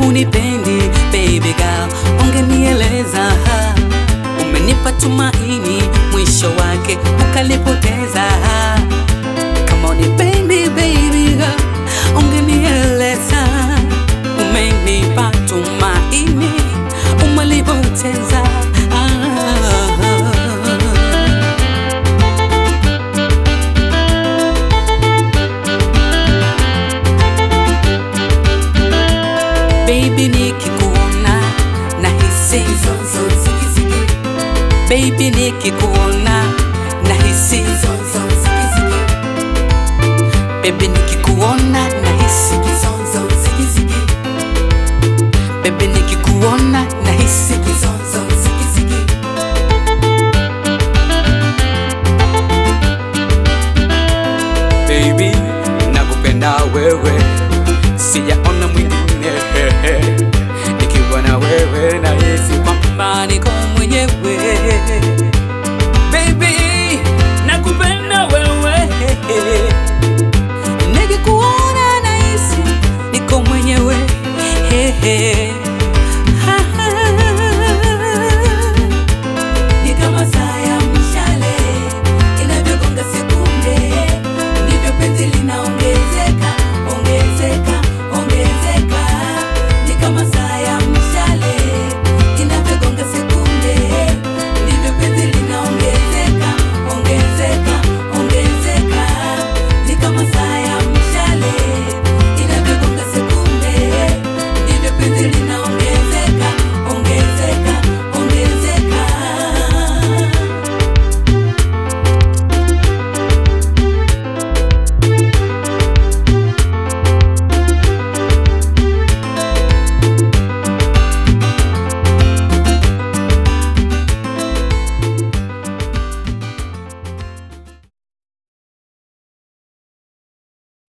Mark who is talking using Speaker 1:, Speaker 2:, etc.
Speaker 1: unipendi baby girl, ungenieleza. Umenipa tumaini, mwisho wake ukalipoteza. Kama unipendi baby girl, ungenieleza. Umenipa tumaini, umelipoteza. Baby nikikuona nahisi Baby nikikuona nahisi Baby nikikuona nahisi Baby nikikuona nahisi Baby nakupenda wewe sijaona mwingine nikiwa na wewe nahisi kwamba niko mwenyewe Baby nakupenda wewe nikikuona nahisi niko mwenyewe